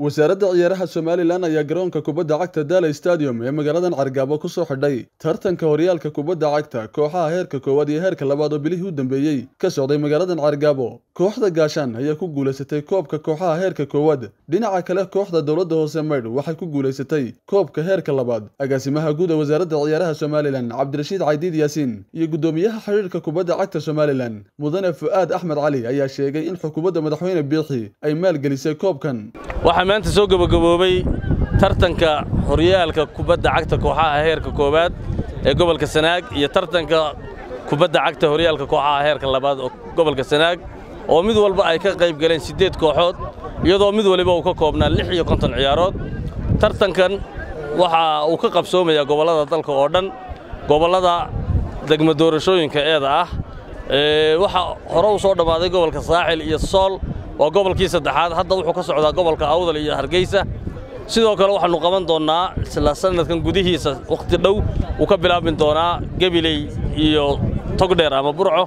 wasaaradda ciyaaraha somalilan ayaa garoonka kubadda cagta daala stadium ee magaaladan cargaabo ku soo xidhay tartanka horyaalka kubadda cagta kooxaha heerka koowaad iyo heerka labaad oo bilihii u dambeeyey ka socday magaaladan cargaabo kooxda gaashaan ayaa ku guulaysatay koobka kooxaha heerka koowaad dhinaca kale kooxda dowladda hoose maydh waxay ku guulaysatay koobka heerka labaad agaasimaha guud ee wasaaradda ciyaaraha somalilan cabdirashiid caydiid yaasiin iyo guddoomiyaha xidhiirka kubadda cagta somalilan mudane fu'aad axmed cali ayaa sheegay in xukuumadda madaxweyne biixi ay maalgelisay koobkan waxaa maanta soo gebagaboobay tartanka horyaalka kubadda cagta kooxaha heerka koowaad ee gobolka sanaag iyo tartanka kubadda cagta horyaalka kooxaha heerka labaad oo gobolka sanaag oo mid walba ay ka qayb galeen siddeed kooxood iyadoo mid waliba uu ka koobnaa lix iyo konton ciyaarood tartankan waxa uu ka qabsoomayaa gobollada dalka oo dhan gobollada degmo doorashooyinka eeda ah waxaa hore u soo dhammaaday gobolka saaxil iyo sool waa gobolkii saddexaad hadda wuxuu ka socdaa gobolka awdal iyo hargeysa sidoo kale waxaannu qaban doonnaa isla sannadkan gudihiisa wakhti dhow wuu ka bilaabmi doonaa gebiley iyo togdheer ama burco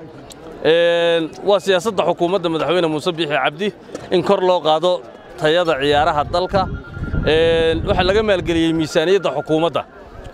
waa siyaasadda xukuumadda madaxweyne muuse biixi cabdi in kor loo qaado tayada ciyaaraha dalka waxaa laga maalgeliyey miisaaniyadda xukuumadda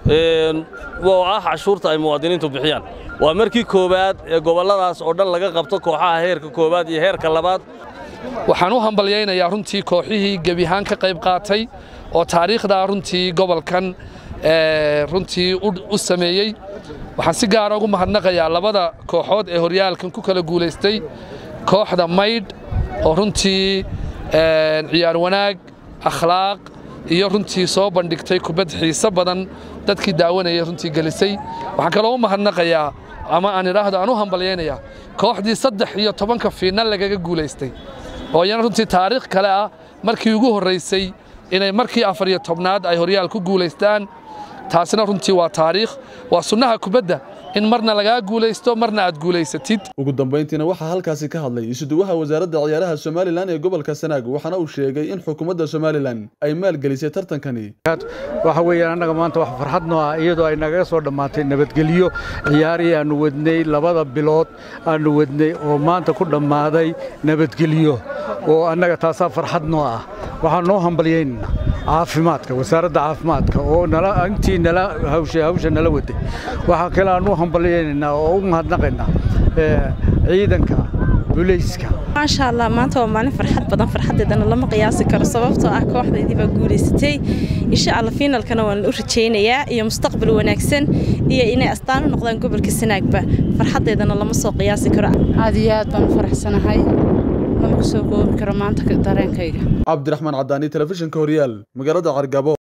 oo ah cashuurta ay muwaadiniintu bixiyaan waa markii koowaad ee gobolladaas oo dhan laga qabto kooxaha heerka koowaad iyo heerka labaad waxaan u hambalyaynayaa runtii kooxihii gebihaan ka qayb qaatay oo taariikhdaa runtii gobolkan runtii u sameeyey waxaan si gaara ugu mahadnaqayaa labada kooxood ee horyaalkan ku kala guulaystay kooxda maydh oo runtii ciyaar wanaag akhlaaq iyo runtii soo bandhigtay kubad xiise badan dadkii daawanayay runtii gelisay waxaan kaloo u mahadnaqayaa ama aan idhaahdo aan u hambalyaynayaa kooxdii saddex iyo tobanka fiinal lagaga guulaystay oo iyana runtii taariikh kale ah markii ugu horraysay inay markii afar iyo tobnaad ay horyaal ku guulaystaan taasina runtii waa taariikh waa sunnaha kubadda in marna lagaa guulaysto marna aad guulaysatid ugu dambayntiina waxaa halkaasi ka hadlay isuduwaha wasaaradda ciyaaraha somalilan ee gobolka sanaag waxaana uu sheegay in xukuumadda somalilan ay maalgelisay tartankani waxa weeyaan annaga maanta wax farxad noo ah iyadoo ay nagaga soo dhammaatay nabadgelyo ciyaarihii aannu wadnay labada bilood aannu wadnay oo maanta ku dhammaaday nabadgelyo oo annaga taasaa farxad noo ah waxaan noo hambalyaynana caafimaadka wasaaradda caafimaadka oo intii nala hawsha nala waday waxaa kale aan u hambalyaynaynaa oo u mahadnaqaynaa ciidanka bulayska maasha allah maanta waa maalin farxad badan farxaddeedana lama qiyaasi karo sababtoo ah kooxdaydii baa guulaysatay insha allah fiinalkana waan u rajaynayaa iyo mustaqbal wanaagsan iyo inay astaan u noqdaan gobolka sanaagba farxaddeedana lama soo qiyaasi karo aad iyo aad baan u faraxsanahay lama kusoo koobi karo maanta dareenkayga cabdiraxmaan cadaani telefishinka horyaal magaalada cargabo